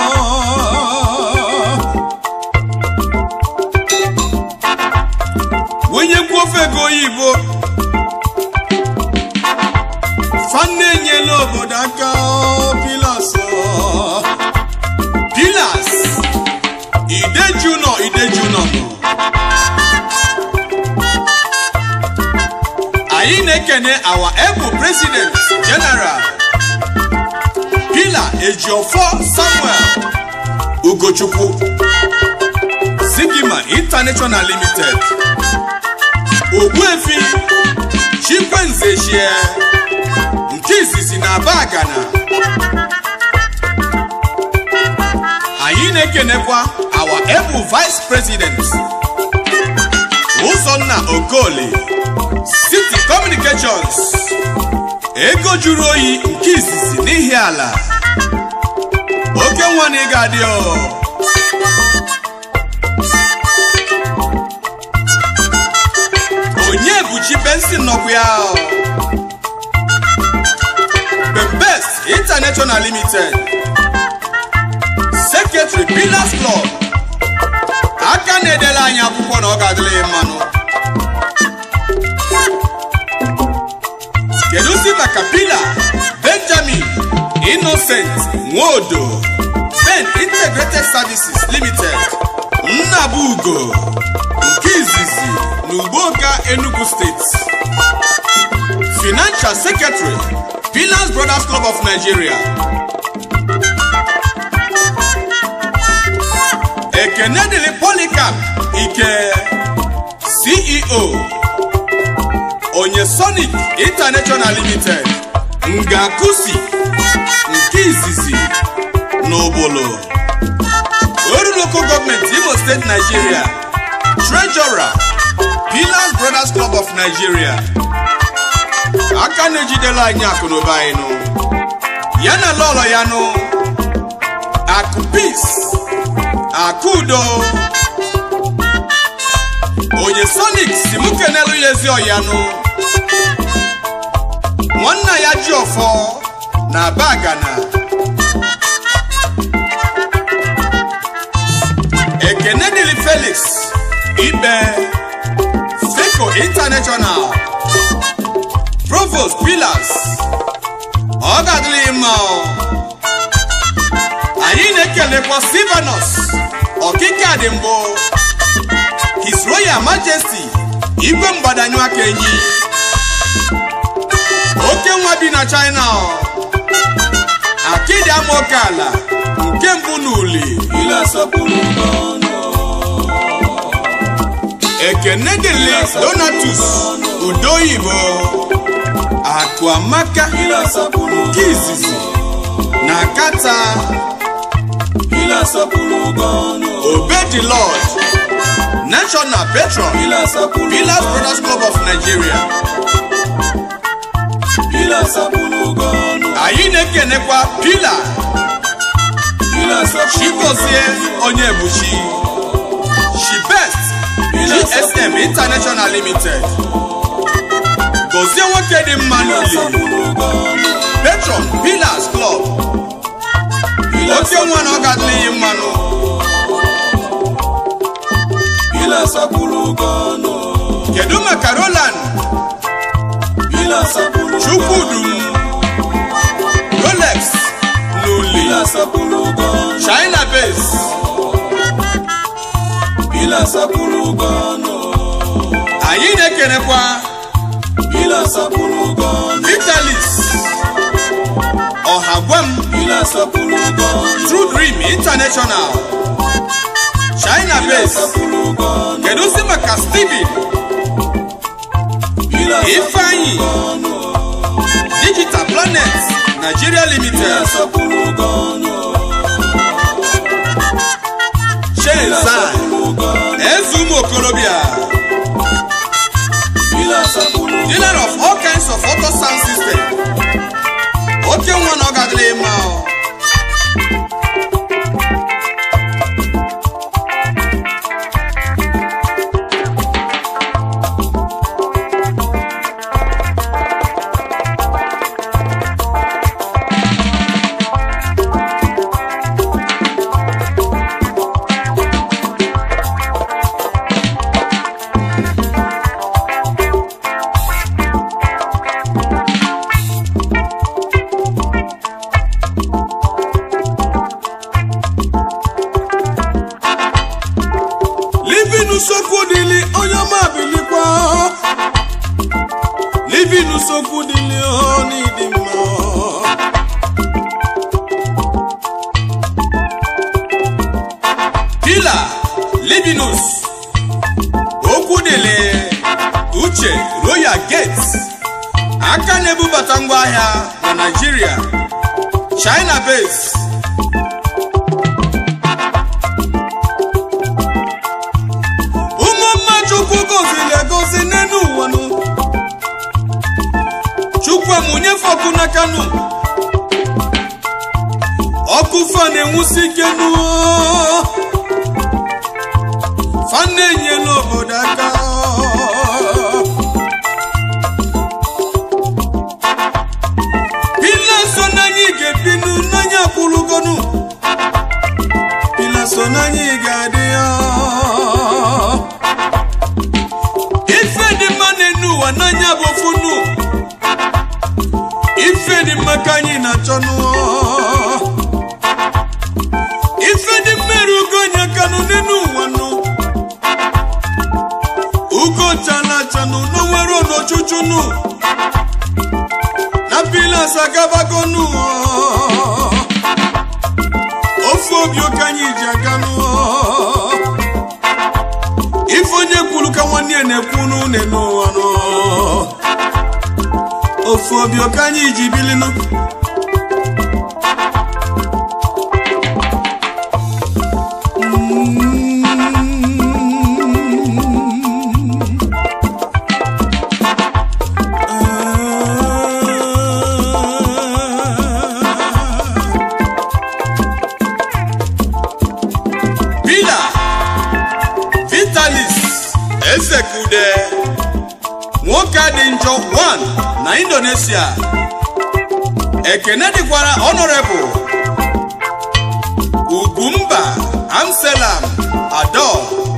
onye kwuo ofe ego oyibo fanne enyela obodo aka pilas pilas anyị na-ekene our ebu president general pila ejiofọ samuel ugochukwu sigima international limited ogbuefi chikwenzechie nke izizi na bagana anyị na-ekenekwa our ebu vice president ụzọnna okoli city communications ego juru oyi nke izizi n'ihi ala oke nwa na ịga adị o onye buchi bensin nọkwa ya o. bembes international limited secretary pillars club aka na-edere anyị akwụkwọ na ọ ga-adịrị ya mmanụ kedụzi maka pila benjamin innocent nwodo ben integrated services limited nnabugo nke izizi na ugboka enugu steeti financial secretary pillars brothers club of nigeria ekene dịrị polycarp ike ceo onye sonic international limited ngakusi nke izizi n'obolo oru local gọọmenti imo steeti nigeria treasurer pillars brothers club of nigeria aka na-ejidela anyị akụnụba anyị nụ ya na lọlọ ya nụ akụ peace akụ udo onye sonic si mụ kenelu ya ezi ọyanụ nwanna ya ji ọfọ na bagana ekene dịrị felix ibe feco international provost pillars ọ ga-adịrị mma o. anyị na-ekelekwa silvanus ọkịka dị mbụ his royal majesty igwe mgbadanyụ aka enyi oke nwa bi na china o. akịdị ama oke ala nke mbụ n'uli ilé asapulu gánà. ekene dịrị donatus udo oyibo akụ amaka ilé asapulu nke izizi na kata ilé asapulu gánà. obedi lord national patron ilé asapulu pillars brothers club of nigeria ilé asapulu gánà. anyị na-ekenekwa pila ilé asapulu chigozie onye ebuchi shibest gsm international limited gozie nwoke dị mma n'uli asapulu gánà. patron pillars club oke nwa na ọ ga-adịrị mmanụ ilé asapulu gánà. kedu maka roland ilé asapulu chukwudum rolex n'uli ilé asapulu gánà. china base ilé asapulu gánà. anyị na-ekenekwa ilé asapulu gánà. vitalis ọhagwem ilé asapulu gánà. true dream international china ilé base asapulu gánà. kedu si maka steven ilé ifeanyi gánà. digital planet nigeria ilé limited asapulu gánà. shenzan asapulu gánà. eze ụmụ okorobịa ilé asapulu dealer of all kinds of auto sound system oke nwa na ọ ga-adịrị mma o. living n'usokwu dịlị n'ịdị mma pila libinus okwu dịlị uche royal gate aka na-ebubata ngwaahịa na naijiria china base ụmụ mma chukwu goziri egozi n'elu ụwa nụ chukwu amụnyefe ọkụ n'aka nụ ọkụ fa na-enwusi ike nụ fa na-enyela obodo aka pila so n'anya ị ga-ebinu n'anya kwụrụgonu pila so n'anya ị ga-adị ya ife dị mma n'enu ụwa n'anya bụ funu ife dị mma ka anyị na-achọ nụọ ife dị mmerụ ugo onye kanụ n'enu ụwa nụ ugo chala chanụ n'onwere n'ochuchu nụ na pilas agabago nụ ofe obi ụka anyị ji aga nụọ ife onye kwuru ka nwanne ya na-ekwu n'une n'ụwa nọ ofu obi ọka anyị ji bilinu pila vitalis ezekude nwoke a dị njọ 1 na indonesia ekene dịkwara honorable ugwumba amselam adol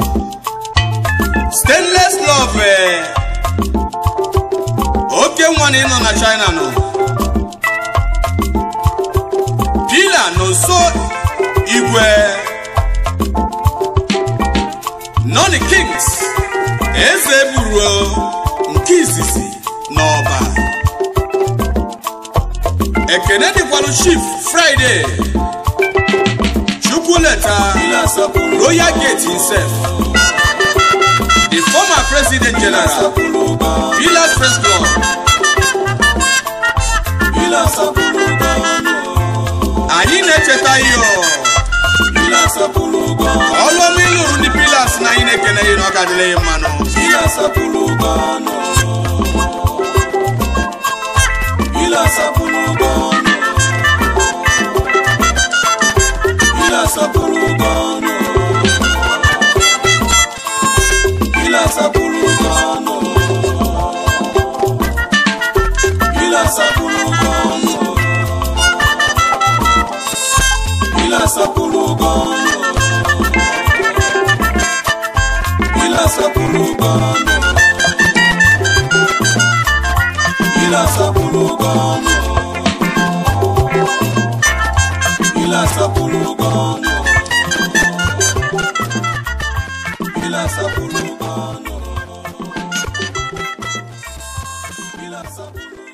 stainless love eh, oke nwa na ịnọ na china nọ pila na nso igwe noni kings eze buru nke izizi n'ọba ekene dịkwalụ chief friday chukwuleta royal gate himself the former president general villas press club anyị na-echeta ihe ọlụọma ịlụrụ ndị pilas na anyị na-ekene ihe na ọ ga-adịrị ya mmanụ Ilasa